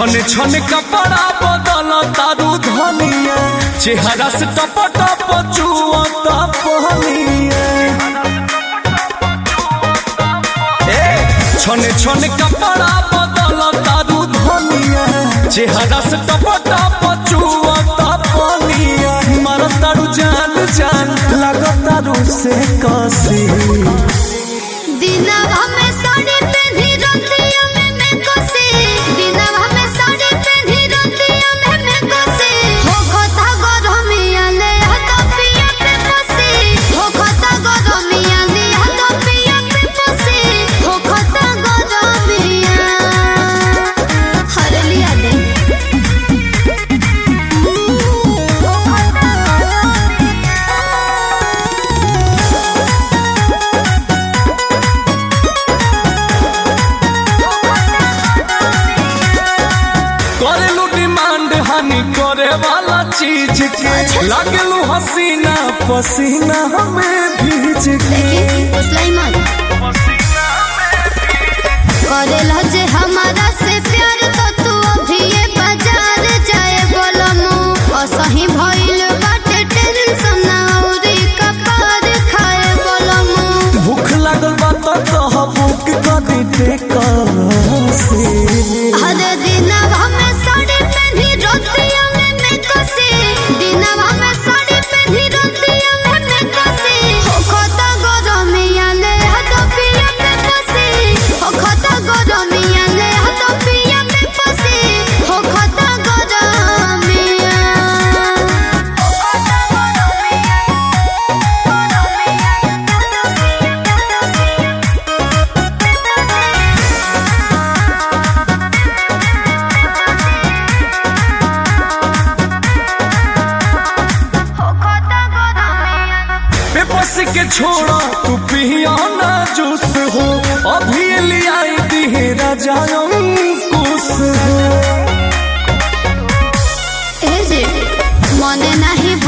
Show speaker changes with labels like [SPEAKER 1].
[SPEAKER 1] छने छने कपड़ा बदल तारू धनिया चेहरा से टप टप चुअता पहनिया ए छने छने कपड़ा बदल तारू धनिया चेहरा से टप टप चुअता पहनिया मर तारू जान जान लग तारू से कसी
[SPEAKER 2] दिनवा में साड़ी पेन्ही रतिया में मैं कोसे दिनवा में साड़ी पेन्ही रतिया में मैं कोसे हो खता गरमिया ले हाथ पिया पे पोसे हो खता गरमिया ले हाथ पिया पे पोसे हो खता गरमिया हर लिया दे हो खता
[SPEAKER 1] करेलू डिमांड हानि करे वाला चीज के लागलू हसीना पसीना हमें भीज के
[SPEAKER 2] सुलाइमान करेला जे हमारा से प्यार तो तू अभी ये बाजार जाए बोलमु असही भइल बाटे टेंशन औरी कपार खाए बोलमु
[SPEAKER 1] भूख लागल बा तो कह बुक कदी टेकर से
[SPEAKER 2] हर दिनवा में साड़ी पेन्ही रतिया में मैं कसे दिनवा में साड़ी पेन्ही रतिया में मैं कसे हो खता गरमिया ले हाथ पिया पे पसे हो खता गरमिया ले हाथ पिया पे पसे हो खता गरमिया हो खता
[SPEAKER 1] बेबस के छोड़ा तू पिया ना जूस हो अभी ले आई दी राजा अंकुश हो
[SPEAKER 2] ए जे मने नाही